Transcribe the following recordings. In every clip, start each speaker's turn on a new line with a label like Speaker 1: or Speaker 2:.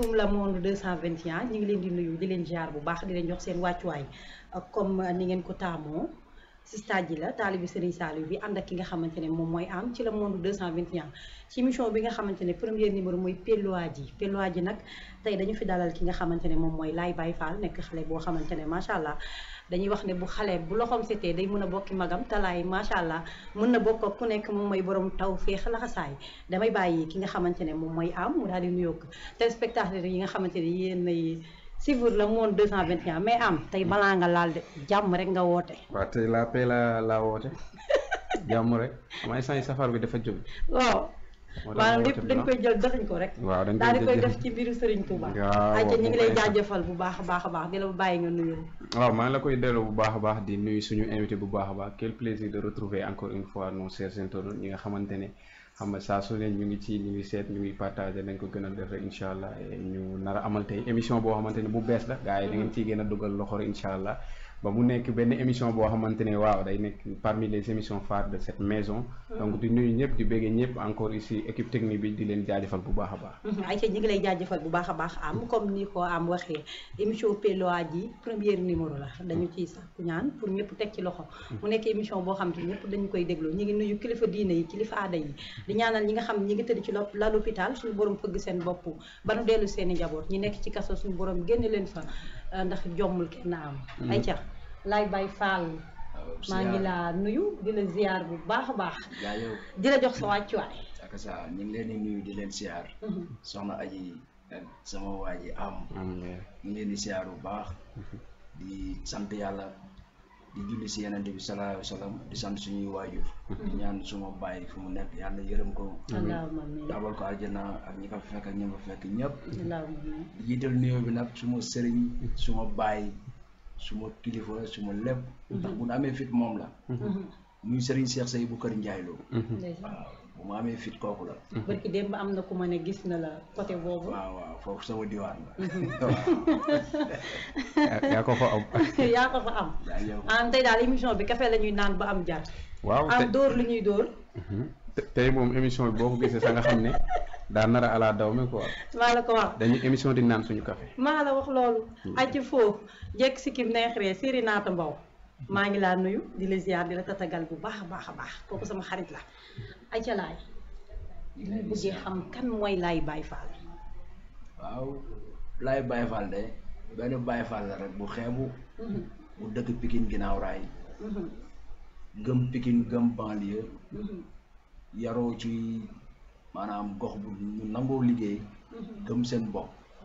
Speaker 1: asalaamaaleykum la monde 221 ñu ngi leen di nuyu di leen jaar bu baax di leen jox seen wàccuwaay comme ni ngeen ko taamoo si stade ji la taalibi Serigne Saliou bi ànd ak ki nga xamante ne moom mooy am ci la monde 221 ci émission bi nga xamante ne premier numéro mooy Pelluwaji Pelluwaji nag tey dañu fi dalal ki nga xamante ne moom mooy Laye Baye Fall nekk xale boo xamante ne macha allah dañuy wax ne bu xale bu loxoom setee day mën a bokki magam talaay macha allah mën na bokk ak ku nekk moom mooy borom taw féex laxasaay damay bàyyi ki nga xamante ne moom mooy am mu daal di nuyoog téléspectateurs yi nga xamante ne yéen ay suivre le monde 221 mais am tey balaa nga laal de jàmm rek nga woote.
Speaker 2: waaw tey la paix la laa woote jàmm rek may sañ safar bi dafa jóg.
Speaker 1: waaw. maanaam lépp dañ koy jël dëxañ ko rek.
Speaker 2: waaw dañ
Speaker 1: daal di koy
Speaker 2: jël
Speaker 1: def ci mbiru Serigne Touba.
Speaker 2: waaw
Speaker 1: ayca ñu ngi lay
Speaker 2: waaw.
Speaker 1: jaajëfal bu baax a baax a baax di la bàyyi nga nuyu.
Speaker 2: waaw maa ngi la koy delloo bu baax a baax di nuyu suñu invité bu baax a baax quel plaisir de retrouver encore une fois nos chers internautes ñi nga xamante ne xam nga saa su ne ñu ngi ci ñu ngi seet ñu ngi partagé nañ ko gën a def rek incha allah et ñu nar a amal tey émission boo xamante ne bu bees la gars yi da ngeen ciy gën a dugal loxo rek incha allah ba mu nekk benn émission boo xamante ne waaw day nekk parmi les émissions phares de cette maison donc di nuyu ñëpp di béggee ñëpp encore ici équipe technique bi di leen jaajëfal bu baax a baax
Speaker 1: ayca ñu ngi lay jaajëfal bu baax a baax am comme ni ko am waxee émission Pelluwaji premier numéro la dañu ciy sàkku ñaan pour ñëpp teg ci loxo mu nekk émission boo xam te ñëpp dañu koy déglu ñu ngi nuyu kilifa diine yi kilifa aada yi di ñaanal ñi nga xam ñi ngi tëdd ci lop- lal hôpital suñu borom fëgg seen bopp ba nu dellu seen i njaboot ñi nekk ci kaso suñu borom génne leen fa euh, ndax jommul kenn am ayca Laye Baye Fall maa ngi laa nuyu di la ziar bu baax a baax
Speaker 3: jaajëf
Speaker 1: di la jox sa wàccuwaay
Speaker 3: ak sa ñu ngi leen di nuyu di leen siyaar soxna aji ak sama waa ji am
Speaker 2: am
Speaker 3: ñu ngi leen di siyaar bu baax di sant yàlla di julli si yenente bi sallallahu alayhi wa sallam di sant suñuy waajur di ñaan suma bàyyi fu mu nekk yàlla yërëm ko
Speaker 1: allahumma amiin
Speaker 3: dabal ko aljana ak ñi ko fekk ak ñi ko fekk ñëpp
Speaker 1: allahumma amiin
Speaker 3: di jiital nuyoo bi nag suma sëriñ suma bàyyi suma kilifa suma lépp ndax bu nu amee fit moom la muy sëriñ Cheikh Sey bu kër Njaay Lo
Speaker 1: ndeysaan
Speaker 3: waaw bu ma amee fit kooku la
Speaker 1: barki démb am na ku ma ne gis na la côté boobu
Speaker 3: waaw waaw foofu sama diwaan la
Speaker 2: yaa ko fa am
Speaker 1: yaa ko fa am
Speaker 3: jaajëf
Speaker 1: ah tey daal émission bi café la ñuy naan ba am jar
Speaker 2: waaw te-
Speaker 1: am dóor lu ñuy dóor
Speaker 2: te- tey moom émission bi boo ko gisee sa nga xam ne daa nar a ala daw mi quoi
Speaker 1: maa la ko wax
Speaker 2: dañuy émission di naan suñu café
Speaker 1: maa la wax loolu acc foofu jekk si kim neexree séri naata mbaw maa ngi laa nuyu di la ziar di la tatagal bu baax a baax a baax kooku sama xarit la acca laay ñu bëggee xam kan mooy Laye Baye Fall
Speaker 3: waaw laay Baye Fall de benn Baye Fall la rek bu xeebu bu dëkk Pikine ginnaaw raay gëm Pikine gëm banlieue yaroo ci maanaam gox bu ñu nangoo liggéey gëm seen bopp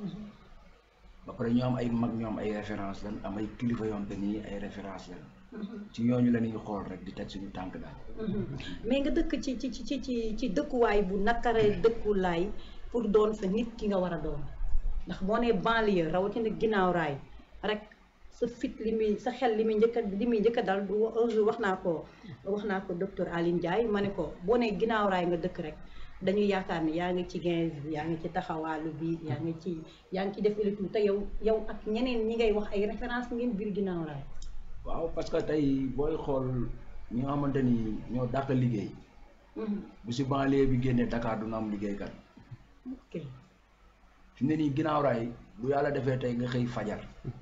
Speaker 3: ba pare ñu am ay mag ñoom ay référence lan am ay kilifa yoon te nii ay référence lan ci ñooñu la ñuy xool rek di teg suñu tànk daal
Speaker 1: mais nga dëkk ci ci ci ci ci dëkkuwaay bu nakare dëkku laay pour doon fa nit ki nga war a doon ndax boo nee banlieue rawatina ginnaaw raay rek sa fit li muy sa xel li muy njëkk a li muy njëkk a dal du un jour wax naa ko wax naa ko docteur Aline Ndiaye ma ne ko boo nee ginnaaw raay nga dëkk rek dañuy yaakaar ni yaa ngi ci gens bi yaa ngi ci taxawaalu bi yaa ngi ci yaa ngi ci def élitu te yow yow ak ñeneen ñi ngay wax ay référence ngeen biir ginnaaw raay
Speaker 3: waaw parce que tey booy xool ñi nga xamante ni ñoo dàq liggéey bu si banlieue bi génnee Dakar du na am liggéeykat
Speaker 1: ok
Speaker 3: fi mu ne nii ginnaaw raay bu yàlla defee tey nga xëy fajar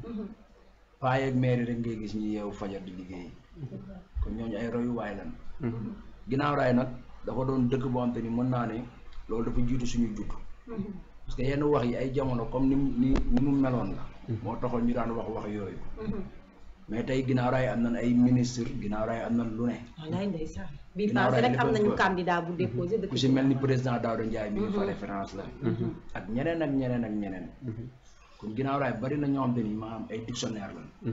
Speaker 3: paa yeeg maire rek ngay gis ñi yeewu fajar di liggéey kon ñooñu ay royuwaay lan ginnaaw raay nag dafa doon dëkk boo xam te ni mën naa ne loolu dafa jiitu suñu judd parce que yenn wax yi ay jamono comme ni mu ni ni mu meloon la moo taxoon ñu daan wax wax yooyu mais tey ginnaaw raay am nañ ay ministre ginnaaw raay am nañ lu ne
Speaker 1: wallaay ndeysaan bii
Speaker 3: Ginnaaw
Speaker 1: passé
Speaker 3: raay
Speaker 1: rek am
Speaker 3: dafa
Speaker 1: nañu
Speaker 3: fa-
Speaker 1: candidat bu déposé dëkk
Speaker 3: ku si mel ni président Daouda Ndiaye mi ngi fa référence la ak ñeneen ak ñeneen ak ñeneen kon ginnaaw raay bari na ñoo xam te ni maanaam ay dictionnaire la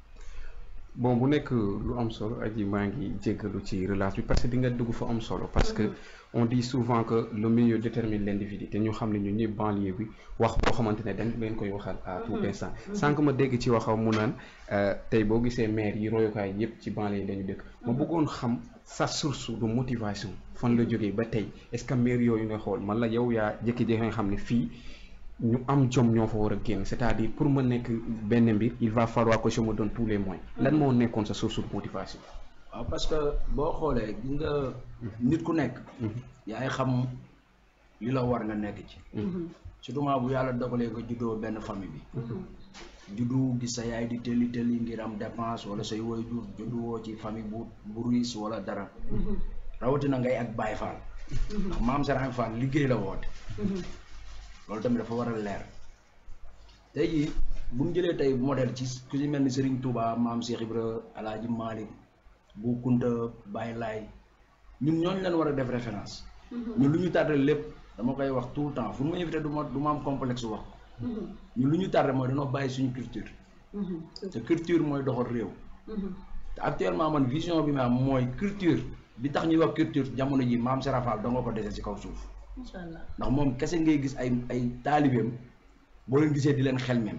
Speaker 2: bon bu nekk lu am solo aji maa ngi jéggalu ci relance bi parce que di nga dugg fa am solo parce que on dit souvent que le milieu détermine l'individu te ñu xam ne ñu ñëpp banlieue bi wax boo xamante ne dañ leen koy waxal à tout instant sànq ma dégg ci waxaw mu naan euh, tey boo gisee maire yi royukaay yëpp ci banlieue yi lañu dëkk ma bëggoon xam sa source de motivation fan la jógee ba tey est-ce que maire yooyu nga xool man la yow yaa jékki-jékki nga xam ne fii ñu am jom ñoo fa war a génn c'est-à-dire pour ma nekk benn mbir il va falloir que je me donne tous les moyens lan moo nekkoon sa source de motivation
Speaker 3: waaw parce que boo xoolee gis nga nit ku nekk yaay xam li la war nga nekk ci surtout maa bu yàlla dogalee nga juddoo benn famille bi juddu gis sa yaay di tëlli tëlli ngir am dépense wala say waajur juddu woo ci famille bu bu riis wala dara rawatina ngay ak Baay Faal ndax maam Serigne Fall liggéey la woote loolu tamit dafa war a leer tey jii bu ñu jëlee tey modèle ci ku ci mel ni Serigne Touba maam Cheikh Ibra Alaaji Malick Bu Kunta Baye Laay ñun ñooñu leen war a def référence ñun lu ñu tardé lépp dama koy wax tout le temps fu mu invité du ma du ma am complexe wax ko ñun lu ñu tardé mooy dañoo bàyyi suñu culture te culture mooy doxal réew te actuellement man vision bi ma am mooy culture bi tax ñuy wax culture jamono ji maam Serafal da nga ko dese ci kaw suuf
Speaker 1: macha allah
Speaker 3: ndax moom kese ngay gis ay ay taalibeem boo leen gisee di leen xelmem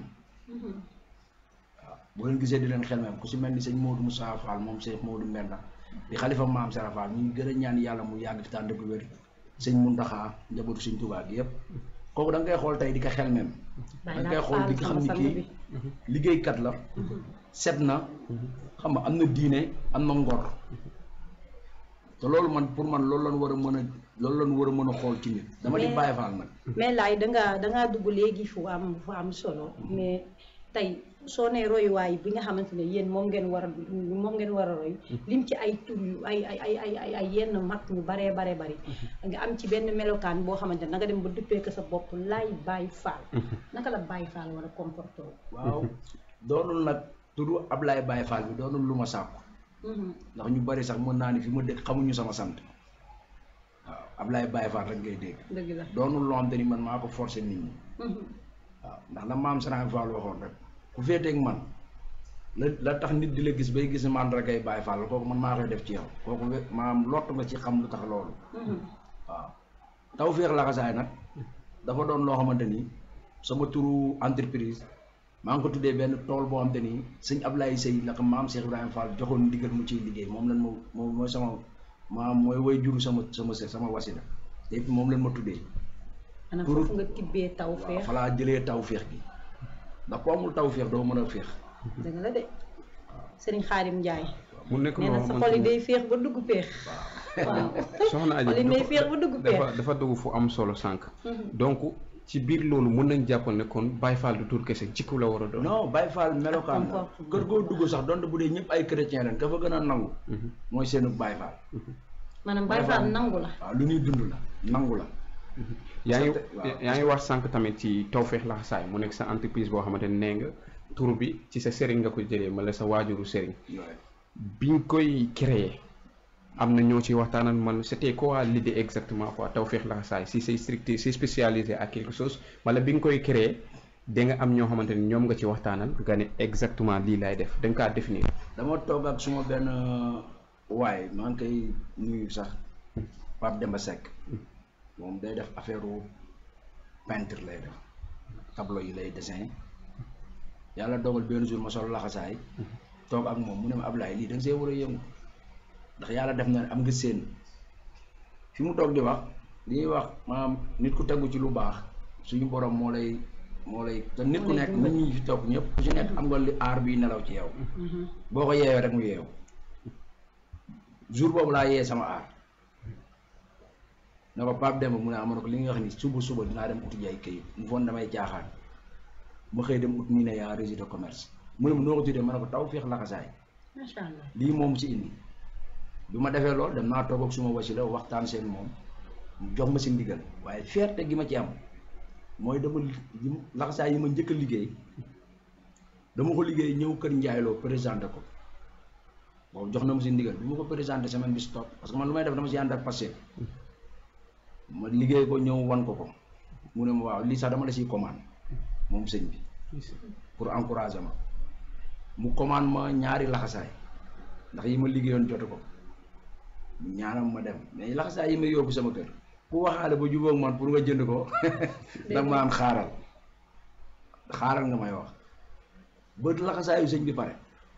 Speaker 3: waaw boo leen gisee di leen xelmem ku si mel ni sëñ Modou Moussa Fall moom Cheikh Modou Mbenda di xalifa maam Serafal ñu ngi gën a ñaan yàlla mu yàgg fi tànn bu wér sëñ Muntaxa njabootu sëñ Tuubaa gi yëpp kooku da nga koy xool tey di ko xelmem da nga koy xool di ko xam ni kii liggéeykat la set na xam nga am na diine am na ngor te loolu man pour man loolu lañ war a mën a loolu lañ war a mën a xool ci nit dama di bàyyi faal nag
Speaker 1: mais laay dangaa dangaa dugg léegi fu am fu am solo mais tey soo nee royuwaay bi nga xamante ne yéen moom ngeen war a moom ngeen war a roy lim ci ay tur yu ay ay ay ay ay ay yenn mag ñu baree baree bari nga am ci benn melokaan boo xamante ne da nga dem ba duppee ko sa bopp laay bàyyi faal naka la bàyyi faal war a comporté wu
Speaker 3: waaw doonul nag turu Ablaye Baye Fall bi doonul lu ma sàkku ndax ñu bari sax mën naa ni fi ma dëkk xamuñu sama sant waaw Ablaye Baye Fall rek ngay dégg
Speaker 1: dëgg la
Speaker 3: doonul loo xam te ni man maa ko forcé nit ñi waaw ndax la maam Serigne Fall waxoon rek ku féeteeg man la la tax nit di la gis bay gis man rek ay Baye Fall kooku man maa koy def ci yow kooku we- maam lott nga ci xam lu tax loolu waaw taw féex laxasaay nag dafa doon loo xamante ni sama turu entreprise maa ngi ko tuddee benn tool boo xamante ni sëñ Ablaye Sey la ko maam Cheikh Ibrahima Fall joxoon ndigal mu ciy liggéey moom lan ma moom mooy sama maam mooy way juru sama sama sama wasila te it moom lan ma tuddee
Speaker 1: maanaam
Speaker 3: Turu-
Speaker 1: foofu nga tibbee taw
Speaker 3: waaw
Speaker 1: feex
Speaker 3: fa laa jëlee taw féex gi ndax ku amul taw féex doo mën a féex
Speaker 1: dëgg la de sëriñ Xaadim Njaay
Speaker 2: mu nekk
Speaker 1: nee
Speaker 2: loo
Speaker 1: na sa
Speaker 2: xamante
Speaker 1: xol yi
Speaker 2: ni
Speaker 1: day féex ba dugg péex waaw
Speaker 2: soxna Aji
Speaker 1: xol yi day
Speaker 2: dafa-
Speaker 1: féex ba dugg péex
Speaker 2: dafa dafa dugg fu am solo sànq donc ci biir loolu mën nañ jàppal ne kon Baye Fall du tur kese jikko la war a doon
Speaker 3: non Baye Fall melokaan la
Speaker 1: comportement.
Speaker 3: kër goo dugg sax donte bu dee ñëpp ay chrétien leen ka fa gën a nangu mooy seenu Baye Fall
Speaker 1: maanaam Baay Faal nangu la
Speaker 3: waaw lu ñuy dund la nangu la
Speaker 2: yaa ngi
Speaker 3: waaw.
Speaker 2: yaa ngi wax sànq tamit ci Tawfekh Laxasaay mu nekk sa entreprise boo xamante ne nee nga tur bi ci sa sëriñ nga ko jëlee ma la sa waajuru sëriñ
Speaker 3: yooyu
Speaker 2: biñ koy créer am na ñoo ci waxtaanal man c'était quoi l'idée exactement quoi Tawfekh Laxasaay si c'est strict c'est spécialisé à quelque chose wala bi nga koy créer da nga am ñoo xamante ni ñoom nga ci waxtaanal nga ne exactement lii laay def da nga kaa définir
Speaker 3: dama toog ak suma benn waay maa ngi koy nuyu sax Pape Demba Seck moom day def affaire peintre lay def tableau yi lay dessin yàlla dogal benn jour ma sol laxasaay toog ak moom mu ne ma Ablaye lii da nga see war a yëngu ndax yàlla def na ne am nga seen fi mu toog di wax li ñuy wax maanaam nit ku tegu ci lu baax suñu borom moo lay moo lay te nit ku
Speaker 1: Moo lay
Speaker 3: nekk nit ñi fi toog ñëpp ku ci nekk am nga li aar bi nelaw ci yow boo ko yeewee rek mu yeewu jour boobu laa yee sama aar ne ko Pape Demba mu ne amoon ko li nga wax ni suba suba dinaa dem uti jaay këyit mu foon damay caaxaan ma xëy dem ut nii ne yaa registre de commerce mu ne ma noo ko tuddee ma ne ko taw féex laxasaay
Speaker 1: macha allah
Speaker 3: lii moom si indi bi ma defee lool dem naa toog ak suma wasila waxtaan seen moom mu jox ma si ndigal waaye fierté gi ma ci am mooy dama li laxasaay yi ma njëkk a liggéey dama ko liggéey ñëw kër njaayloo présenté ko boobu jox na ma si ndigal bi ma ko présenté semaine bi stop parce que man lu may def dama si ànd ak passé ma liggéey ko ñëw wan ko ko mu ne ma waaw lii sax dama la siy commande moom sëñ bi pour encourager ma mu commande ma ñaari laxasaay ndax yi ma liggéeyoon jotu ko mu ñaanam ma dem mais laxasaay yi ma yóbbu sama kër ku waxaale ba jubóog man pour nga jënd ko danga ma am xaaral xaaral nga may wax ba laxasaayu sëñ bi pare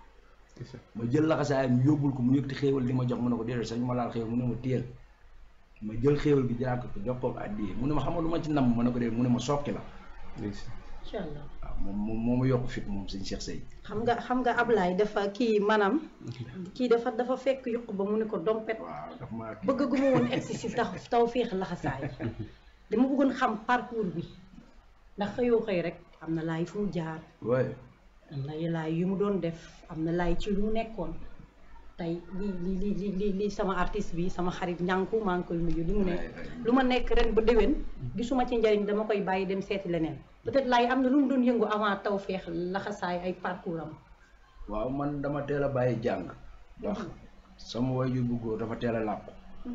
Speaker 3: ma jël laxasaayam yóbbul ko mu yëkkati xéewal li ma jox mu ne ko déedéet sañ ma laal xéewal mu ne ma téyel ma jël xéewal gi jëlaat ko jox ko àddiyee mu ne ma xamal lu ma ci nam ma ne ko déedéet mu ne ma sokki la
Speaker 1: macha allah
Speaker 3: waaw moom moom moo ma yokk fit moom sëñ Cheikh Sey
Speaker 1: xam nga xam nga Ablaye dafa kii maanaam kii dafa dafa fekk yuq ba mu ne ko dompet
Speaker 3: waaw daf maa kii
Speaker 1: bëgg gu ma woon egsi si tax taw féex laxasaay dama bëggoon xam parcours bi ndax xëyoo xëy rek am na laay fu mu jaar
Speaker 3: waaye
Speaker 1: am na laay yu mu doon def am na laay ci lu mu nekkoon tey li li li li li li sama artiste bi sama xarit ñànku maa ngi koy nuyu li mu ne lu ma nekk ren ba déwén gisuma ci njariñ dama koy bàyyi dem seeti leneen peut-être laay am na lu mu doon yëngu avant taw feex laxasaay ay parcours am
Speaker 3: waaw man dama teel a bàyyi jàng ndax sama waajur bu góor dafa teel a làqu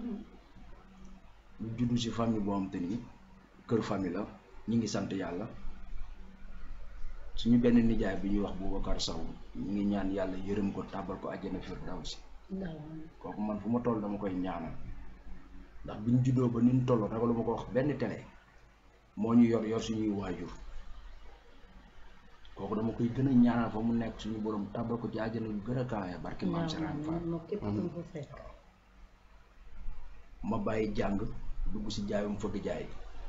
Speaker 3: ñu juddu si famille boo xam te ni kër famille la ñi ngi sant yàlla suñu benn nijaay bi ñuy wax Boubacar Sow ñu ngi ñaan yàlla yërëm ko tàbbal ko àjjana firdawsi kooku man fu ma toll dama koy ñaanal ndax bi ñu juddoo ba ni ñu toll ragalu ma ko wax benn télé moo ñu yor yor suñuy waajur kooku dama koy gën a ñaanal fa mu nekk suñu borom tàbbal ko ci àjjana yu gën a kaawee barki maam Seraan Fall
Speaker 1: moo képp ku mu fa fekk
Speaker 3: ma bàyyi jàng dugg si jaayum fëgg jaay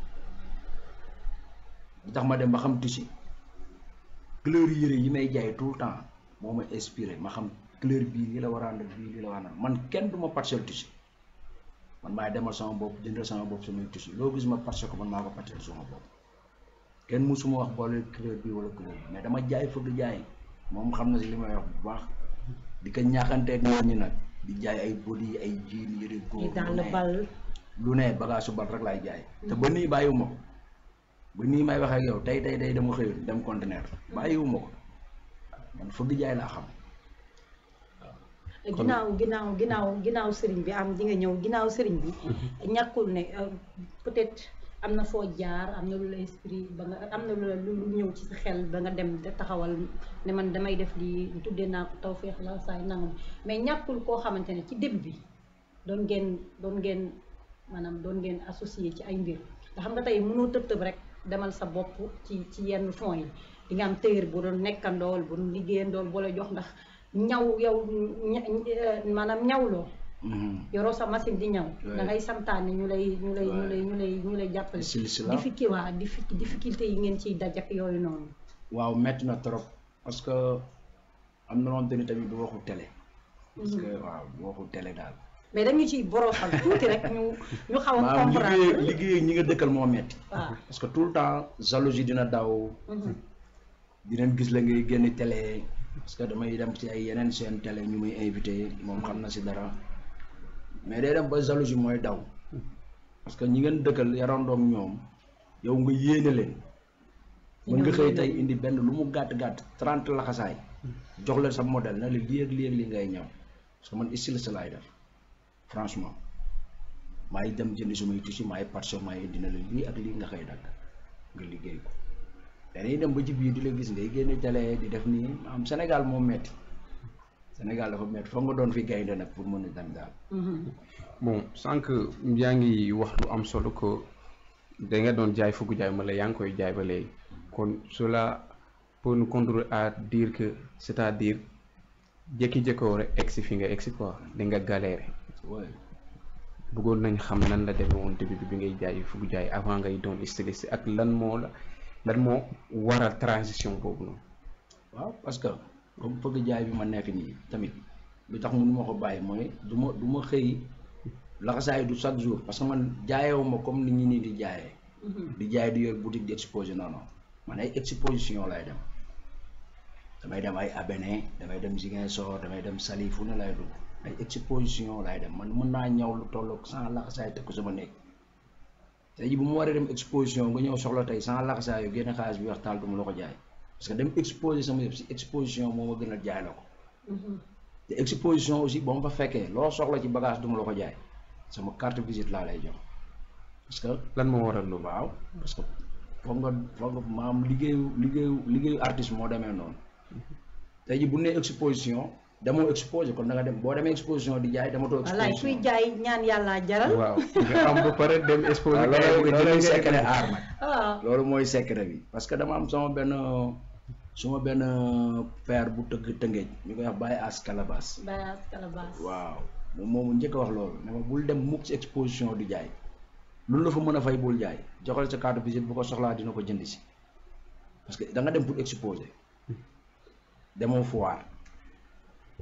Speaker 3: li tax ma dem ba xam tissu couleur yére yi may jaay tout le temps moo ma inspiré ma xam couleur bii lii la war a àndal bii lii la war a àndal man kenn du ma parcel tissu man maay demal sama bopp jëndal sama bopp samay tissu loo gis ma parcel ko man maa ko parcel sama bopp kenn musuma wax boole couleur bii wala couleur bi mais dama jaay fëgg jaay moom xam na si li may wax bu baax di ko ñaaxanteeg nit ñi nag di jaay ay body ay jean yëre góor
Speaker 1: yi dans
Speaker 3: lu
Speaker 1: le
Speaker 3: ne.
Speaker 1: bal
Speaker 3: lu ne bagage su bal rek laay jaay te ba nii bàyyiwuma ko ba nii may wax ak yow tey tey tey dama xëyoon dem conteneur bàyyiwuma ko man fëgg jaay laa xam
Speaker 1: ginnaaw ginnaaw ginnaaw ginnaaw sëriñ bi am di nga ñëw ginnaaw sëriñ bi ñàkkul ne euh, peut-être am na foo jaar am na lu la esprit ba nga am na lu la lu lu ñëw ci sa xel ba nga dem de taxawal ne man damay def lii tuddee naa ko tawféex la saay nangam mais ñàkkul koo xamante ne ci début bi doon ngeen doon ngeen maanaam doon ngeen associé ci ay mbir nga xam nga tey mënoo tëb tëb rek demal sa bopp ci ci yenn fonds yi di nga am téyër bu doon nekkandool bu doon liggéeyandool boo la jox ndax ñaw yow ña- eh, maanaam ñawloo yoroo sa machine di ñaw
Speaker 3: Ouais.
Speaker 1: da ngay santaane ñu lay ñu lay ñu
Speaker 3: Ouais.
Speaker 1: lay ñu lay ñu lay jàppale
Speaker 3: silsila
Speaker 1: difficulté waa diffi- difficulté yi ngeen ciy daj ak yooyu noonu
Speaker 3: waaw metti na trop parce que am na loon ni tamit du waxu télé parce que waaw du waxu télé daal
Speaker 1: mais dañu ciy borosal tuuti rek ñu ñu xaw a
Speaker 3: maanaam liggéey
Speaker 1: comprendre
Speaker 3: liggéey ñi nga dëkkal moo metti
Speaker 1: waaw
Speaker 3: parce que tout le temps jalousie dina daw
Speaker 1: Mhm.
Speaker 3: dinañ gis la ngay génn télé parce que damay dem ci ay yeneen seen télé ñu muy invité moom xam na si dara mais day dem ba jalousie mooy daw parce que ñi ngeen dëkkal yarandoom ñoom yow nga yéene leen mën nga xëy tey indi benn lu mu gàtt gàtt trente laxasaay jox leen sa modèle na la lii ak lii ak lii ngay ñëw parce que man styliste laay def franchement maay dem jëndi sumay tissu maay parcelle maay indi na la lii ak lii nga xëy dagg nga liggéey ko dañuy dem ba ci biir di la gis ngay génne télé di def nii am Sénégal moom metti Sénégal dafa metti foog nga doon fi gaynde nag pour mën a dem daal
Speaker 1: Mhm.
Speaker 2: bon sànq yaa ngi wax lu am solo que da nga doon jaay fukk jaay ma la yaa ngi koy jaay ba léegi kon cela peut nous conduire à dire que c'est-à-dire jékki-jékkoo rek egsi fi nga egsi quoi da nga galéré
Speaker 3: ouais.
Speaker 2: bëggoon nañ xam nan la demee woon début bi bi ngay jaay fukk jaay avant ngay doon styliste ak lan moo la lan moo waral transition boobu noonu.
Speaker 3: waaw parce que comme fëgg jaay bi ma nekk nii tamit lu tax mënu ma ko bàyyi mooy du ma du ma xëy laxasaay du chaque jour parce que man jaayewu ma comme nit ñi nii di jaayee
Speaker 1: Mhm.
Speaker 3: di jaay di yor boutique di exposé non non man ay exposition lay dem damay dem ay Abéné damay dem Ziguinchor damay dem Saly fu ne lay dugg ay exposition lay dem man mën naa ñëw lu tolloog sans laxasaay teg ko sama néeg tey ji bu ma waree dem exposition nga ñëw soxla tey sans laxasaay yu génne xaalis bi wax taal du ma la ko jaay parce que dem exposé sama yëpp si exposition moo ma gën a jaay la ko
Speaker 1: Mhm.
Speaker 3: te exposition aussi boo ma fa fekkee loo soxla ci bagage du ma la ko jaay sama carte visite laa lay jox parce que
Speaker 2: lan moo waral loolu.
Speaker 3: waaw parce que foog nga foog nga maam liggéeyu liggéeyu liggéeyu artiste moo demee noonu tey ji bu nee exposition demoo exposé kon da nga dem boo demee exposition di jaay dematoo
Speaker 1: wallaay kuy
Speaker 3: exposition
Speaker 1: jaay ñaan yàlla jaral
Speaker 2: waaw nga am ba pare dem exposé.
Speaker 3: waaw
Speaker 2: gars yi
Speaker 3: loolu
Speaker 2: bëgg a
Speaker 3: loolu
Speaker 2: jënd
Speaker 3: secret
Speaker 2: nga
Speaker 3: art nag
Speaker 1: waaw
Speaker 3: loolu mooy secret bi parce que dama am sama benn suma benn père bu tëgg tëngeej ñu koy wax Baye As Calabas
Speaker 1: bayaas calebasse
Speaker 3: waaw moom moomu njëkk a wax loolu ne ma bul dem mukk ci exposition di jaay loolu la fa mën a fay bul jaay joxal sa carte visite bu ko soxlaa dina ko jënd si parce que da nga dem pour exposer demoo foire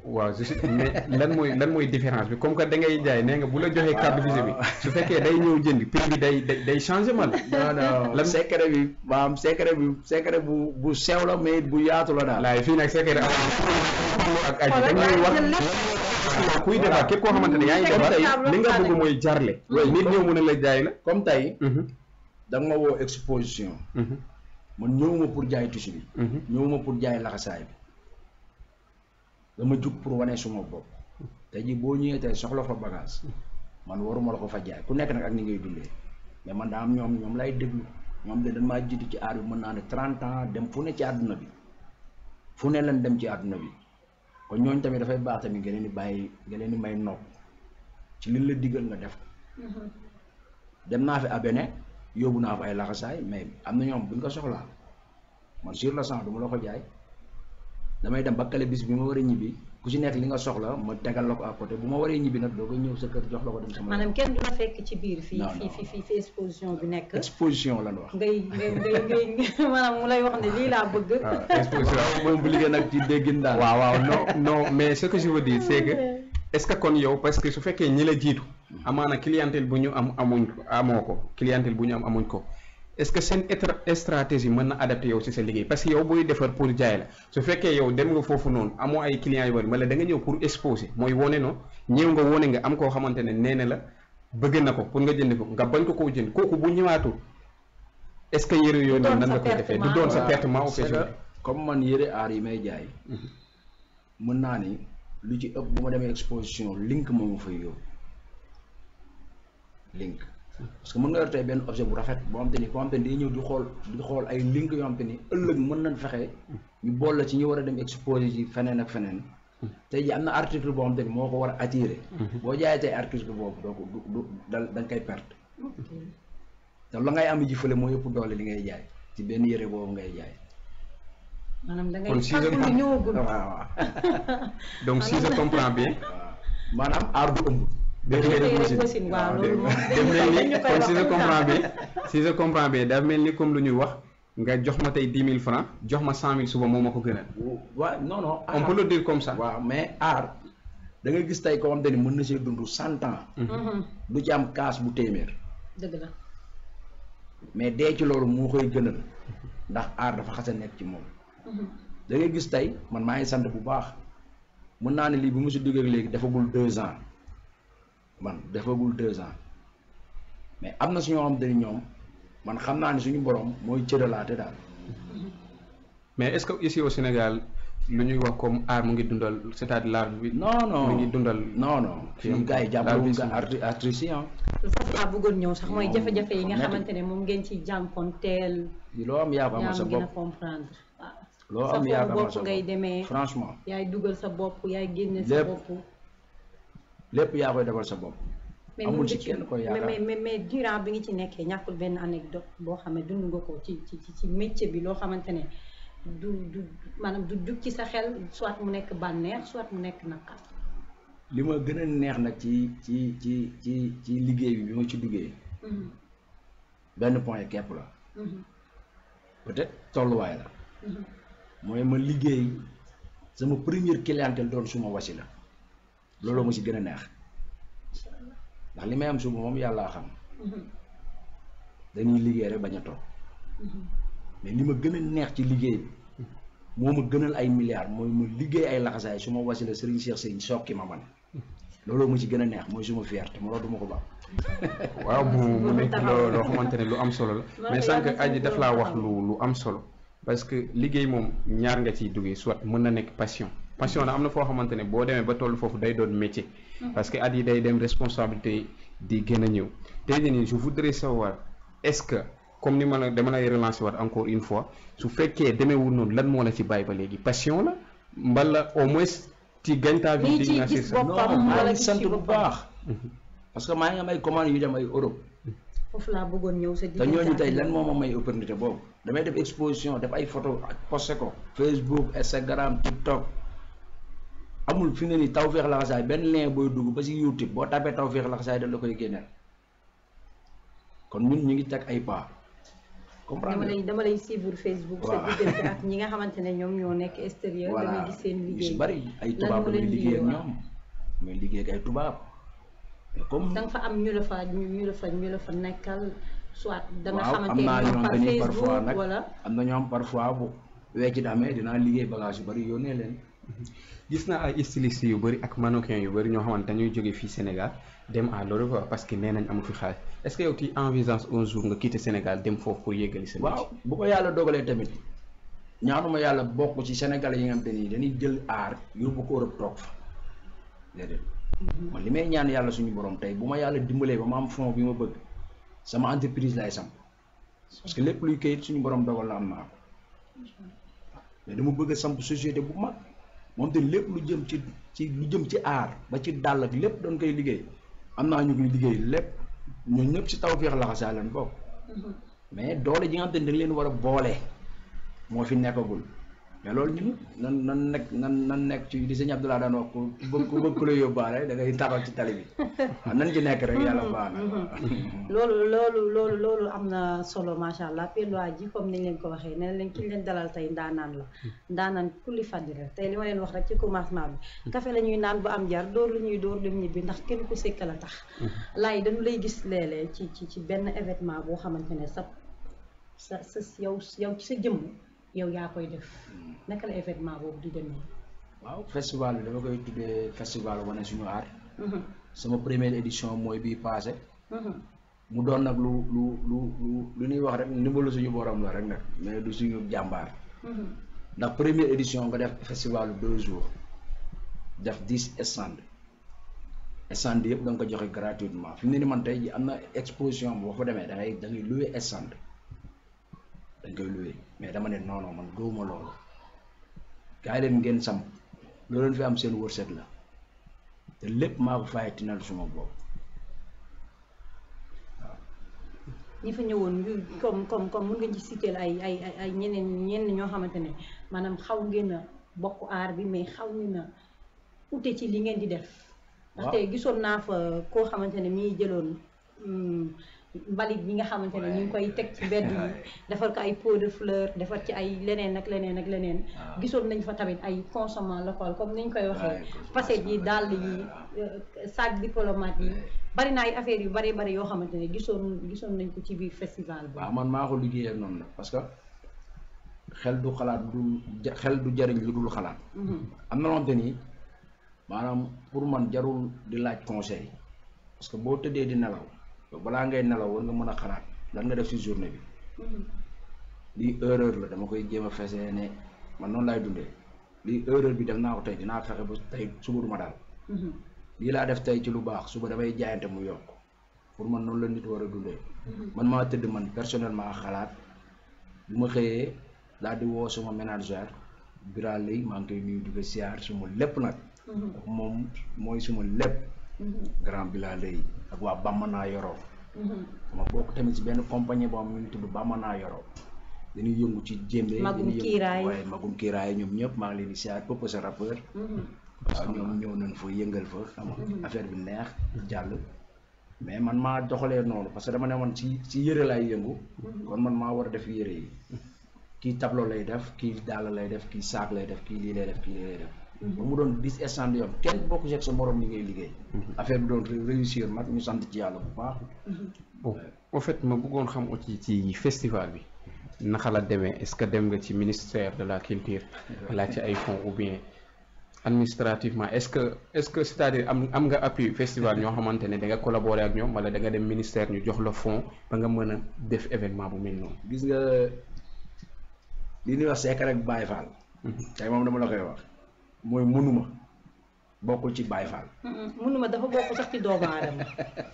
Speaker 2: waaw je sais mais lan mooy lan mooy différence bi comme que da ngay jaay nee nga bu la joxee carte visite bi su fekkee day ñëw jënd prix bi day day day changé man.
Speaker 3: non non
Speaker 2: Lan-
Speaker 3: secret bi maanaam secret bi secret bu bu sew la mais bu yaatu la daal.
Speaker 2: laay fii nag secret am ak aji
Speaker 1: Xoolal
Speaker 2: dañuy wax
Speaker 1: jël lépp.
Speaker 2: kuy defar képp koo xamante ne yaa ngi
Speaker 1: Teg
Speaker 2: defar
Speaker 1: ci table
Speaker 2: li nga
Speaker 1: waxtaane
Speaker 2: bëgg
Speaker 1: ko.
Speaker 2: mooy jarle.
Speaker 3: Oui.
Speaker 2: nit ñëw mën a la jaay la.
Speaker 3: comme tey
Speaker 2: Mhm,
Speaker 3: da nga ma woo exposition
Speaker 2: mhm,
Speaker 3: man ñëwuma pour jaay tissu bi
Speaker 2: mhm.
Speaker 3: ñëwuma pour jaay laxasaay bi dama jug pour wane suma bopp tey jii boo ñëwee tey soxla fa bagage man waruma la ko fa jaay ku nekk nag ak ni ngay dundee mais man daa am ñoom ñoom lay déglu ñoom de dañ maa jiitu ci aar bi mën naa ne 30 ans dem fu ne ci àdduna bi fu ne leen dem ci àdduna bi kon ñooñ tamit dafay baax tamit nga leen di bàyyi nga leen di may nopp ci liñ la digal nga def ko dem naa fi abene yóbbu naa fa ay laxasaay mais am na ñoom buñ ko soxlaa man sur le champ du ma la ko jaay damay dem ba kale bis bi ma war a ñibbi ku ci nekk li nga soxla ma tegal la ko à côté bu ma waree ñibbi nag doo ko ñëw sa kër jox la ko dem sama
Speaker 1: maanaam kenn du la fekk ci biir fii
Speaker 3: Non,
Speaker 1: fii
Speaker 3: non.
Speaker 1: fii fii fi exposition bi nekk
Speaker 3: exposition lan wax
Speaker 1: ngay ngay ngay ngay maanaam mu lay wax ne lii laa bëgg
Speaker 2: waaw exposition.
Speaker 3: moom bu liggéey nag ci déggin daal
Speaker 2: waaw waaw non non mais ce que je veux dire c'est que est-ce que kon yow parce que su fekkee ñi la jiitu amaana clientèle bu ñu am amuñ ko amoo ko clientèle bu ñu am amuñ ko est-ce que seen étra- stratégie mën na adapté yow ci sa liggéey parce que yow booy defar pour jaay la su fekkee yow dem nga foofu noonu amoo ay clients yu bari wala da nga ñëw pour exposer mooy wone no ñëw nga wone nga am koo xamante ne nee na la bëgg na ko pour nga jënd ko nga bañ ko koo jënd kooku bu ñëwaatu est-ce que yëre yooyu noonu nan nga koy defee du doon sa
Speaker 3: Waaw,
Speaker 2: pertement
Speaker 3: c'est que
Speaker 2: occasion
Speaker 3: comme man yëre aar yi may jaay mën naa ni lu ci ëpp bu ma demee exposition link moom ma fay yóbbu link parce que mën nga yor tey benn objet bu rafet boo xam te ni koo xam te ni day ñëw di xool di xool ay link yoo xam te ni ëllëg mën nañ fexe ñu bool la ci ñu war a dem exposé ci feneen ak feneen tey ji am na article boo xam te ni moo ko war a attiré boo jaayee tey article boobu doo ko du du da da nga koy perte te la ngay am ji fële moo yëpp doole li ngay jaay ci benn yëre boobu ngay jaay
Speaker 1: maanaam da ngay
Speaker 2: Kon si je
Speaker 1: fàggu lu
Speaker 2: comprends-
Speaker 1: ñëwagul
Speaker 3: waaw waaw
Speaker 2: donc si je comprends bien
Speaker 3: waaw maanaam aar bu ëmb.
Speaker 2: def
Speaker 1: Yëre
Speaker 2: mel
Speaker 1: yëre
Speaker 2: ni
Speaker 1: machine waaw
Speaker 3: dégg
Speaker 1: loolu
Speaker 3: nga.
Speaker 1: moom
Speaker 2: def mel
Speaker 1: dañu
Speaker 2: ni
Speaker 1: koy
Speaker 2: kon si je
Speaker 1: wax
Speaker 2: comprends bien si je comprends bien daf mel ni comme lu ñuy wax nga jox ma tey dix mille francs jox ma cent mille suba moo ma ko gënal
Speaker 3: waaw non non.
Speaker 2: on peut le dire comme ça
Speaker 3: waaw mais aar da nga gis tey koo xam te ni mën na see dund cent ans.
Speaker 1: Mhm,
Speaker 3: du ci am kaas bu téeméer.
Speaker 1: dëgg la
Speaker 3: mais dee ci loolu moo koy gënal ndax aar dafa xas a nekk ci moom.
Speaker 1: Mhm.
Speaker 3: da ngay gis tey man maa ngi sant bu baax mën naa ne lii bu mu si duggee léegi defagul deux ans man defagul deux ans mais am na su ñoo xam te ni ñoom man xam naa ne suñu borom mooy cëralaate daal.
Speaker 2: mais est-ce que ici au Sénégal lu ñuy wax comme art mu ngi dundal c'est-à-dire l'art bi
Speaker 3: non non
Speaker 2: mu ngi dundal
Speaker 3: non non fii gars yi jàppale wuñ ko arti artistes yi ah.
Speaker 1: foofu laa bëggoon ñëw sax mooy
Speaker 3: Non,
Speaker 1: jafe-jafe yi nga
Speaker 3: metti.
Speaker 1: xamante ne moom ngeen ci jànkonteel
Speaker 3: loo am yaa ko
Speaker 1: yaa
Speaker 3: amal sa
Speaker 1: ma gën a
Speaker 3: bopp
Speaker 1: comprendre waaw
Speaker 3: loo
Speaker 1: sa
Speaker 3: am yaa ko
Speaker 1: foofu
Speaker 3: amal
Speaker 1: bopp
Speaker 3: sa
Speaker 1: ngay
Speaker 3: bopp
Speaker 1: demee
Speaker 3: franchement
Speaker 1: yaay dugal sa bopp yaay génne sa
Speaker 3: Lépp.
Speaker 1: bopp
Speaker 3: lépp yaa koy defal sa bopp.
Speaker 1: mais
Speaker 3: amul
Speaker 1: mën
Speaker 3: ci
Speaker 1: nga ci
Speaker 3: kenn koy
Speaker 1: mais
Speaker 3: yaakaar.
Speaker 1: mais mais mais durant bi nga ci nekkee ñàkkul benn anecdote boo xam ne dund nga ko ci ci ci ci métier bi loo xamante ne du du maanaam du jug ci sa xel soit mu nekk bànneex soit mu nekk naqar
Speaker 3: li ma gën a neex nag ci ci ci ci ci liggéey bi bi ma ci duggee
Speaker 1: Mhm,
Speaker 3: benn point képp la
Speaker 1: mhm,
Speaker 3: peut-être tolluwaay la
Speaker 1: mhm.
Speaker 3: mooy ma liggéey sama première clientèle doon suma wasila loolu ma si gën a neex ndax li may am suba moom yàllaa xam
Speaker 1: Mhm,
Speaker 3: dañuy liggéey rek bañ a toog
Speaker 1: mhm.
Speaker 3: mais li ma gën a neex ci liggéey bi moo ma gënal ay milliards mooy ma liggéey ay laxasaay su ma wasila Serigne Cheikh Seye sokki ma man looloo ma ci gën a neex mooy suma fierté ma loolu du ma ko baax
Speaker 2: waaw mu mu
Speaker 1: Loolu
Speaker 2: nekk
Speaker 1: taxaw.
Speaker 2: loo loo xamante ne lu am solo la
Speaker 1: Loolu
Speaker 2: mais
Speaker 1: yàlla
Speaker 2: sànq
Speaker 1: na
Speaker 2: aji
Speaker 1: ci
Speaker 2: daf
Speaker 1: loolu
Speaker 2: laa wax
Speaker 1: taxaw.
Speaker 2: lu lu am solo parce que liggéey moom ñaar nga ciy duggee soit mën na nekk passion passion na am na foo xamante ne boo demee ba toll foofu day doon métier parce que at yi day dem responsabilité di gën a ñëw tey jii nii je voudrais savoir est-ce que comme ni ma la dama lay relancer waat encore une fois su fekkee demeewul noonu lan moo la ci bàyyi ba léegi passion la mbala au moins ci gagne ta vie
Speaker 1: Nii
Speaker 2: di
Speaker 1: ci
Speaker 2: nga
Speaker 1: gis
Speaker 2: ça
Speaker 1: boppam
Speaker 3: non maa
Speaker 1: wala
Speaker 3: ngi
Speaker 1: gis
Speaker 3: sant
Speaker 1: ci
Speaker 3: bu
Speaker 1: boppam.
Speaker 3: baax parce que maa ngi am ay commandes yu dem ay Europe
Speaker 1: foofu laa bëggoon ñëw sa
Speaker 3: te
Speaker 1: diggante
Speaker 3: ñooñu
Speaker 1: ak
Speaker 3: tey lan
Speaker 1: yow.
Speaker 3: moo ma may opportunité boobu damay def exposition def ay photo ak posté ko Facebook Instagram TikTok amul fi ne ni Tawfekh Laxasaay benn lien booy dugg ba si YouTube boo tapé Tawfekh Laxasaay da la koy génneel kon ñun ñu ngi teg ay pas
Speaker 1: dama
Speaker 3: comprendre
Speaker 1: lay dama lay suivre Facebook sa
Speaker 3: Waaw.
Speaker 1: diggante ak ñi nga xamante ne ñoom ñoo nekk extérieur damay
Speaker 3: voilà
Speaker 1: gis seen
Speaker 3: ñu si
Speaker 1: liggéey
Speaker 3: bari ay
Speaker 1: Lan
Speaker 3: tubaab
Speaker 1: moo
Speaker 3: la
Speaker 1: leen
Speaker 3: muy liggéey ak
Speaker 1: liggéey,
Speaker 3: ñoom muy liggéey ak ay tubaab mais comme
Speaker 1: da nga fa am ñu la fa ñu ñu la fa ñu la fa nekkal soit da nga
Speaker 3: waaw
Speaker 1: xamante
Speaker 3: am naa
Speaker 1: ne
Speaker 3: ñoo
Speaker 1: par
Speaker 3: xam te ni parfois
Speaker 1: Facebook
Speaker 3: nag
Speaker 1: wala
Speaker 3: am na ñoo xam parfois bu weccit amee dinaa liggéey bagage yu bari yónnee leen
Speaker 2: gis naa ay stylistes yu bëri ak mannequin yu bëri ñoo xamante dañuy jóge fii Sénégal dem à l'Europe parce que nee nañ amu fi xaalis est-ce que yow tu envisages un jour nga quitter Sénégal dem foofu pour yeggali sa
Speaker 3: waaw
Speaker 2: métier
Speaker 3: bu ko yàlla dogalee tamit ñaanuma yàlla bokk ci Sénégalais yi nga xam te ni dañuy jël aar yóbbu ko Europe toog fa déedéet man li may ñaan yàlla suñu borom tey bu ma yàlla dimbalee ba ma am fond bi ma bëgg sama entreprise lay sam parce que lépp luy kayit suñu borom dogal la am naa ko mais dama bëgg a samp société bu mag moom te lépp lu jëm ci ci lu jëm ci aar ba ci dàll ak lépp doon koy liggéey am naa ñu koy liggéey lépp ñun ñëpp si taw féex laxasaa leen bokk mais doole ji nga xam te ne dañ leen war a boole moo fi nekkagul mais loolu ñun nan nan nekk nan nan nekk ci li sëñ Abdoulaye daan wax ku bëgg ku bëgg ku la yóbbaale da ngay taxaw ci tali bi waaw nan ci nekk rek yàlla baax na
Speaker 1: loolu loolu loolu loolu am na solo macha allah pelluwaay ji comme niñ leen ko waxee nee leen ki ñu leen dalal tey ndaanaan la ndaanaan kulli fàddira tey li ma leen wax rek ci commencement bi café la ñuy naan bu am jar dóor lu ñuy dóor dem ñibbi ndax kenn ku sekk la tax laay dañu lay gis léeg-léeg ci ci ci benn événement boo xamante ne sa sa sa yow yow ci sa jëmm yow yaa koy def naka la événement boobu di demee
Speaker 3: waaw festival bi dama koy tuddee festival wane suñu aar sama première édition mooy bii passé mu doon nag lu lu lu lu lu ñuy wax rek ndimbalu suñu borom la rek nag mais du suñu jàmbaar ndax première édition nga def festival deux jours def dix stand stand yëpp da nga ko joxe gratuitement fi mu ne ni man tey ji am na exposition boo fa demee da ngay da ngay loué stand dañ koy loué mais dama ne non non man gëwuma loolu gars yi leen ngeen samp loolu leen fi am seen wërsëg la te lépp maa ko fay tinal suma bopp
Speaker 1: ñi fa ñëwoon ñu comme comme comme mun nga ci citer ay ay ay ay ñeneen ñenn ñoo xamante ne maanaam xaw ngeen a bokk aar bi mais xaw ngeen a ute ci li ngeen di def. ndaxte gisoon naa fa koo xamante ne mi ngi jëloon mbalit yi nga xamante ne ñu ngi koy teg ci mbedd yi defar ko ay pot de fleur defar ci ay leneen ak leneen ak leneen. gisoon nañ fa tamit ay consommation local comme ni ñu koy waxee. facette yi dàll yi sac diplomate yi. bari na ay affaires yu bari bari yoo xamante ne gisoon gisoon nañ ko ci biir festival bi.
Speaker 3: waaw man maa ko liggéeyee noonu la parce que xel du xalaat du xel du jariñ lu dul xalaat. am na loo xamante ni maanaam pour man jarul di laaj conseil parce que boo tëddee di nelaw balaa ngay nelaw war nga mën a xalaat lan nga def ci journée bi. lii erreur la dama koy jéem a fesee ne man noonu laay dundee lii erreur bi def naa ko tey dinaa fexe ba tey suba du ma daal. lii laa def tey ci lu baax suba damay jaayante mu yokk pour man noonu la nit war a dundee man maa tëdd man personnellement xalaat bu ma xëyee daal di woo suma ménagère biral lay maa ngi koy nuyu di ko siyaar suma lépp nag moom mooy suma lépp grand bilal lay ak waa Bamana yoroo ma bokk tamit si benn compagnie boo xam ñu ngi tudd Bamana yoroo dañuy yëngu ci jéembe
Speaker 1: magum
Speaker 3: dañuy yëngu
Speaker 1: kiiraay
Speaker 3: waaye magum kiiraay ñoom ñëpp maa ngi leen di siyaar pëpp sa rappeur waaw ñoom ñëw nañ fa yëngal fa xam nga affaire bi neex jàll mais man maa doxalee noonu parce que dama ne man ci ci yëre laay yëngu kon man maa war a def yëre yi kii tableau lay def kii dàll lay def kii saak lay def kii lii lay def kii lii lay def ba mu doon dix stand yoon kenn bokku ci ak sa morom li ngay liggéey affaire bi doon réussir nag ñu sant ci yàlla bu baax
Speaker 2: bon en fait ma bëggoon xam aussi ci festival bi naka la demee est-ce que dem nga ci ministère de la culture laaj ci ay fonds ou bien administrativement est-ce que est-ce que c'est-à-dire am am nga appui festival ñoo xamante ne da nga collaborer ak ñoom wala da nga dem ministère ñu jox la fonds ba nga mën a def événement bu mel noonu.
Speaker 3: gis nga li ñuy wax seek rek Baye Fall tey moom dama la koy wax mooy mënuma bokkul ci Baye Fall
Speaker 1: mënuma dafa bokk sax ci doomu aadama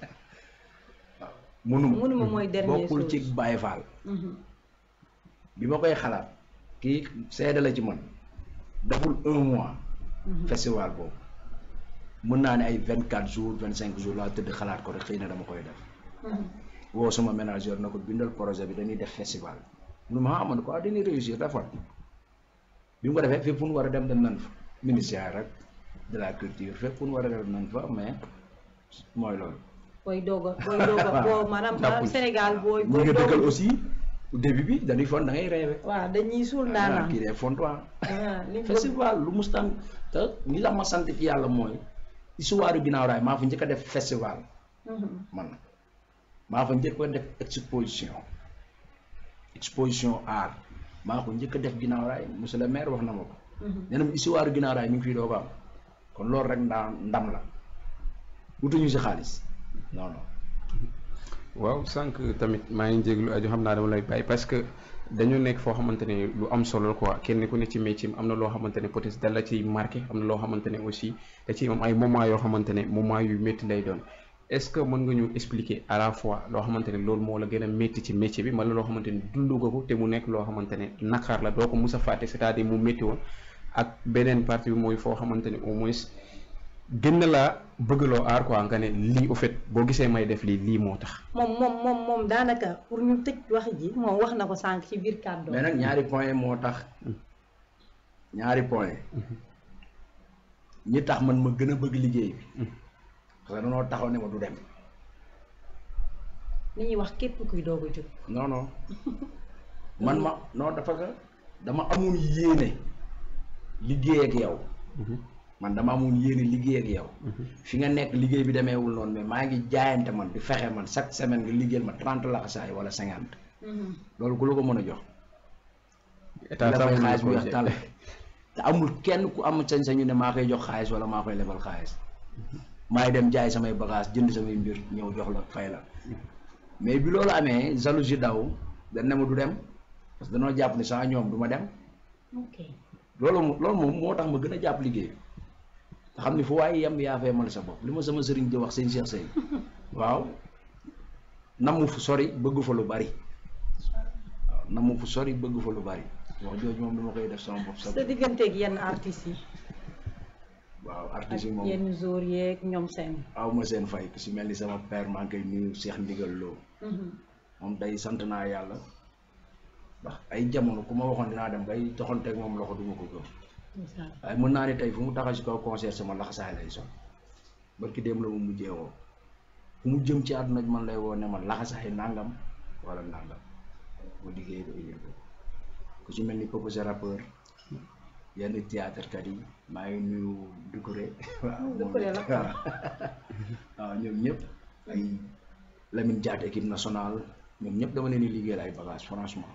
Speaker 3: mënuma
Speaker 1: mënuma mooy dernier
Speaker 3: bokkul ci
Speaker 1: chose.
Speaker 3: Baye Fall bi ma koy xalaat kii seede la ci man deful un mois festival boobu mën naa ne ay vingt quatre jours vingt cinq jours laa tëdd xalaat ko rek xëy na dama koy def woo sama ménageur na ko bindal projet bi dañuy def festival mu ne ma ah man quoi dañuy réussir defal bi mu ko defee fépp fu ñu war a dem dem nañ fa ministère rek de la culture fépp fu ñu war a dem nañ fa mais mooy loolu
Speaker 1: booy doog a booy doog a boo maanaam
Speaker 3: jàppuñ.
Speaker 1: Sénégal booy
Speaker 3: ñu
Speaker 1: booy
Speaker 3: ngi
Speaker 1: doog
Speaker 3: dëggal
Speaker 1: a
Speaker 3: aussi début bi dañuy fon da ngay rêvé
Speaker 1: waaw dañuy suul
Speaker 3: ah
Speaker 1: ndaanaan
Speaker 3: kii de fontoir
Speaker 1: ah li
Speaker 3: festival lu mustaan te li tax ma sant ci yàlla mooy histoire ginnaaw raay maa fa njëkk a def festival man maa fa njëkk a def exposition exposition art maa ko njëkk a def ginnaaw raay monsieur le maire wax na ma ko nee na ma histoire ginnaaw raay mi ngi fii doo ko am kon loolu rek ndaa ndam la wutuñu si xaalis non non
Speaker 2: waaw sànq tamit maa ngi jéglu aju xam naa dama lay bàyyi parce que dañu nekk foo xamante ne lu am solo la quoi kenn ku ne ci métier am na loo xamante ne peut-être dala ciy marqué am na loo xamante ne aussi da ciy am ay moment yoo xamante ne moment yu métti lay doon est-ce que mën nga ñu expliquer à la fois loo xamante ne loolu moo la gën a métti ci métier bi wala loo xamante ne dund nga ko te mu nekk loo xamante ne naqar la doo ko mus a fàtte c'est-à-dire mu métti woon ak beneen partie bi mooy foo xamante ne au moins gën na laa bëggloo aar quoi nga ne lii au fait boo gisee may def lii lii moo tax.
Speaker 1: moom moom moom moom daanaka pour ñu tëj wax ji moom wax na ko sànq ci biir kàddu
Speaker 3: mais nag ñaari point moo tax ñaari point ñi tax man ma gën a bëgg liggéey bi parce que danoo taxaw ne ma du dem
Speaker 1: li ñuy wax képp kuy doog a jóg
Speaker 3: non non man ma non dafa que dama amoon yéene liggéey ak yow man dama amoon yéene liggéey ak yow fi nga nekk liggéey bi demeewul noonu mais maa ngi jaayante man di fexe man chaque semaine nga liggéeyal ma trente laxasaay wala cinquante loolu ku la ko mën a jox
Speaker 2: état
Speaker 3: la
Speaker 2: sax
Speaker 3: fay
Speaker 2: mën na
Speaker 3: xaalis bu
Speaker 2: ko
Speaker 3: weex
Speaker 2: jël.
Speaker 3: tàll te amul kenn ku am sañ-sañu ne maa koy jox xaalis wala maa koy lebal xaalis maay dem jaay samay bagage jënd samay mbir ñëw jox la fay la mais bi loolu amee jalousie daw dañ ne ma du dem parce que danoo jàpp ne sans ñoom du ma dem
Speaker 1: ok
Speaker 3: loolu mo- loolu moom moo tax ma gën a jàpp liggéey bi te xam ne fu waaye yem yaa fee mal sa bopp li ma sama sëriñ di wax sëñ Cheikh Sey waaw namu fu sori bëgg fa lu bari waaw namu fu sori bëgg fa lu bari wax jooju moom dama koy def sama bopp sa
Speaker 1: sa digganteeg yenn artistes yi
Speaker 3: waaw
Speaker 1: ak
Speaker 3: artiste yi moom
Speaker 1: yenn jour yeeg ñoom seen
Speaker 3: aw ma seen fay ku si mel ni sama père maa ngi koy nuyu Cheikh Ndigal Lo moom day sant naa yàlla ndax ay jamono ku ma waxoon dinaa dem bay doxanteeg moom loxo duma ko gëm waaye mën naa ne tey fu mu taxaw si kaw concert sama laxasaay lay sol barki dem la mu mujjee woo fu mu jëm ci àdduna bi man lay woo ne man laxasaay nangam wala nangam mu liggéey ko indil ko ku ci mel ni Popo sa rappeur yenn théâtre kat yi maa ngi nuyu Doucouré waaw moom
Speaker 1: Doucouré la
Speaker 3: waaw waaw ñoom ñëpp ay Lamine Diatta équipe nationale ñoom ñëpp dama leen di liggéeyal ay bagages franchement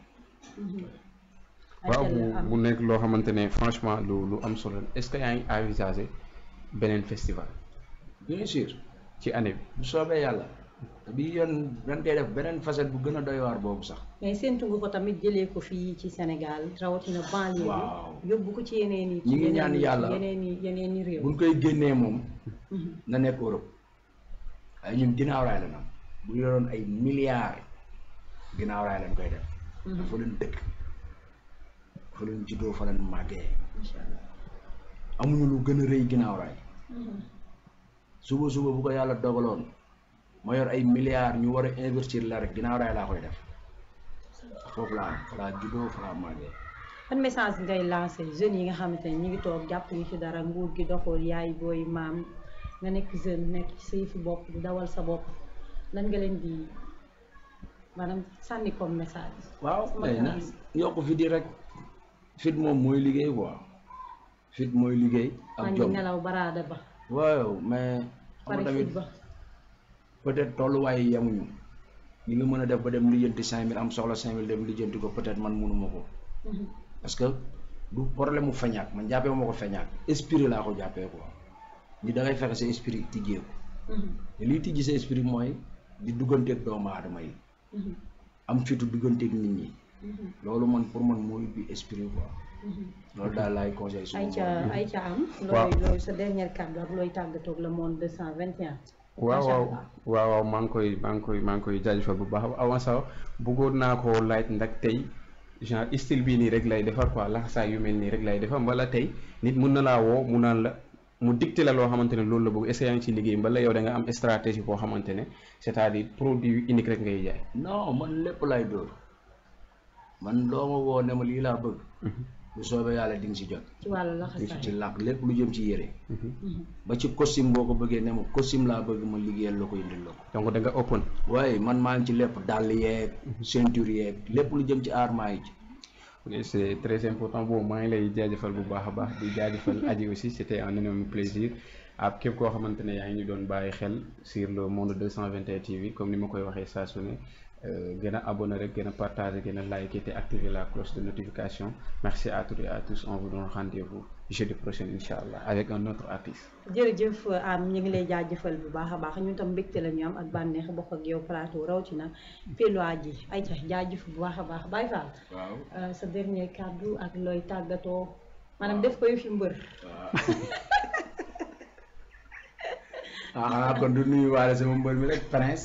Speaker 2: waaw mu mu nekk loo xamante ne franchement lu lu am solo la est-ce que yaa ngi envisagé beneen festival
Speaker 3: bien sûr
Speaker 2: ci année bi.
Speaker 3: bu soobee yàlla te bi yoon dañ koy def beneen facette bu gën a doy waar boobu sax
Speaker 1: mais séntu nga ko tamit jëlee ko fii ci Sénégal rawatina banlieue
Speaker 3: Waaw.
Speaker 1: bi yóbbu ko ci yeneen i
Speaker 3: Ñi ngi ñaan yàlla.
Speaker 1: yeneen i yeneen i réew
Speaker 3: buñ koy génnee moom na nekk Europe waaye ñun ginnaaw raay la nam bu ñu doon ay milliards ginnaaw raay lañ koy def fa leen dëkk fa leen juddoo fa leen màggee
Speaker 1: incha allah
Speaker 3: amuñu lu gën a rëy ginnaaw raay suba suba bu ko yàlla dogaloon ma yor ay milliards ñu war a investir la rek ginnaaw raay laa koy def foofu laa am fa laa juddoo fa laa màggee
Speaker 1: ban message ngay lancé jeunes yi nga xamante ne ñu ngi toog jàpp ñu ci dara nguur gi doxul yaay booy maam nga nekk jeune nekk ci sa yëfu bopp di dawal sa bopp lan nga leen di maanaam sànni comme message.
Speaker 3: waaw
Speaker 1: sama
Speaker 3: mais na
Speaker 1: xarit.
Speaker 3: yokk fit yi rek fit moom mooy liggéey quoi fit mooy liggéey
Speaker 1: maa
Speaker 3: ak
Speaker 1: ngi
Speaker 3: jom
Speaker 1: nelaw baraada ba
Speaker 3: waaw mais xam
Speaker 1: pare
Speaker 3: nga tamit
Speaker 1: fit ba
Speaker 3: peut-être tolluwaay yi yemuñu ñi nga mën a def ba dem lijjanti cinq mille am soxla cinq mille dem lijjanti ko peut-être man mënuma ko
Speaker 1: Mhm.
Speaker 3: parce que du problème mu feñaak man jàppee ma ko feñaak esprit laa ko jàppee quoi ni da ngay fexe sa esprit tijjeeku
Speaker 1: Mhm.
Speaker 3: te liy tijji sa esprit mooy di dugganteeg doomu aadama yi
Speaker 1: Mhm.
Speaker 3: am fitu dugganteeg nit ñi
Speaker 1: Mhm.
Speaker 3: loolu man pour man mooy bi esprit quoi
Speaker 1: Mhm.
Speaker 3: loolu daal laay conseil suma
Speaker 1: ay ca
Speaker 3: bopp.
Speaker 1: ay ca am.
Speaker 2: Waaw.
Speaker 1: looy looy sa dernier kàddu ak looy tàggatoog le monde 221.
Speaker 2: waaw
Speaker 1: Macha
Speaker 2: waaw
Speaker 1: Allah.
Speaker 2: waaw waaw maa ngi koy maa ngi koy maa ngi koy jaajëfal bu baax avant ça bëggoon naa koo laaj ndax tey genre style bii nii rek lay defar quoi laxasaay yu mel nii rek lay defar mbala tey nit mun na laa woo mu naan la mu dicté la loo xamante ne loolu la bëgg est-ce que yaa ngi ci liggéey mbala yow da nga am stratégie boo xamante ne c'est-à-dire produit unique rek ngay jaay.
Speaker 3: non man lépp lay dóor man loo ma woo ne ma lii laa bëgg bu soobee yàlla di nga si jot
Speaker 1: ci wàllu
Speaker 3: di nga si
Speaker 1: laxasaay
Speaker 3: ci làkk lépp lu jëm ci yére ba ci costume boo ko bëggee ne ma costume laa bëgg ma liggéeyal la ko indil la ko
Speaker 2: donc da nga open
Speaker 3: waaye man maa ngi ci lépp dàll yeeg ceinture yeeg lépp lu jëm ci aar maa ngi ci
Speaker 2: Ok, c'est très important bon maa ngi lay jaajëfal bu baax a baax di jaajëfal aji aussi c'était un énorme plaisir ak képp koo xamante ne yaa ngi ñu doon bàyyi xel sur le monde 221 TV comme ni ma koy waxee saa su ne euh, gën a abonné rek gën a partager gën a liker te activer la cloche de notification merci à toutes et à tous on vous donne rendez-vous jeudi prochain incha allah avec un autre artiste.
Speaker 1: jërëjëf am ñu ngi lay jaajëfal bu baax a baax ñun tam mbégte la ñu am ak bànneex bokk ak yow plateau rawatina Pellois ji ay ca jaajëf bu baax a baax Baye Fall
Speaker 3: waaw
Speaker 1: euh, sa dernier kàddu ak looy tàggatoo maanaam def ko yu fi mbër
Speaker 3: ah xanaa kon du nuyu waale sama mbër mi rek prince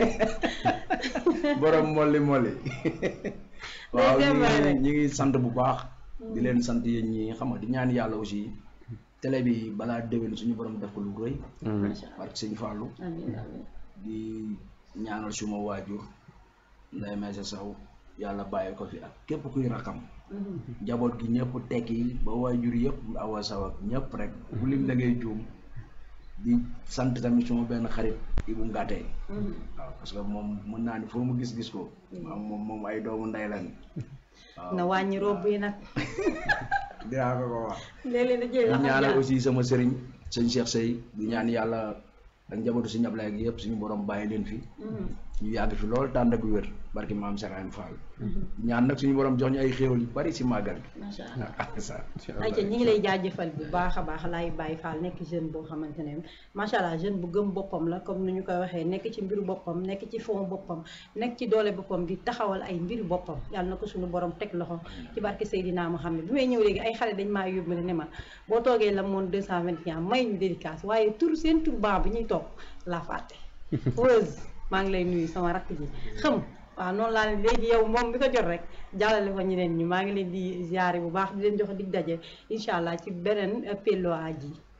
Speaker 3: borom molli molli waaw ñu
Speaker 1: démarrer
Speaker 3: ngi
Speaker 1: rek.
Speaker 3: ñu ngi sant bu baax di leen sant yéen ñi xam nga di ñaan yàlla aussi télé bi balaa déwén suñu borom def ko lu rëy
Speaker 1: macha allah
Speaker 3: parce que sëñ Fallou
Speaker 1: amiin amiin
Speaker 3: di ñaanal suma waajur nday may sa saw yàlla bàyyi ko fi ak képp kuy rakam njaboot gi ñëpp tekki ba waajur yëpp awa saw ak ñëpp rek bu lim da ngay juum di sant tamit suma benn xarit Ibu Ngate waaw parce que moom mën naa ni foo mu gis-gis ko moom moom moom ay doomu ndey lañ waaw
Speaker 1: na wàññi robb yi nag
Speaker 3: dinaa ko ko wax
Speaker 1: léeg-léeg da jël
Speaker 3: di
Speaker 1: laxas
Speaker 3: ñaanal
Speaker 1: jaar.
Speaker 3: aussi sama sëriñ sëñ Cheikh Sey di ñaan yàlla ak njabootu si ñablaay gi yëpp suñu borom bàyyi leen fi
Speaker 1: Mhm.
Speaker 3: ñu yàgg fi lool tànd ak wér barki maam Serigne Fall ñaan nag suñu borom jox ñu ay xéewal yu bari si màggal gi
Speaker 1: macha allah
Speaker 3: ah ça
Speaker 1: ayca ñi ngi lay jaajëfal bu baax a baax laay Baye Fall nekk jeune boo xamante ne macha allah jeune bu gëm boppam la comme ni ñu koy waxee nekk ci mbiru boppam nekk ci fond boppam nekk ci doole boppam di taxawal ay mbiru boppam yàlla na ko suñu borom teg loxo ci barke Seydina Mohamed bi may ñëw léegi ay xale dañ maa yóbbale ne ma boo toogee la moon 221 may ñu dédicace waaye tur seen tur baa bi ñuy toog laa fàtte Weuz maa ngi lay nuyu sama rakk ji xam waaw noonu laa ne léegi yow moom bi ko jot rek jàllale ko ñeneen ñi maa ngi leen di ziare bu baax di leen jox dig daje incha allah ci beneen Pellois ji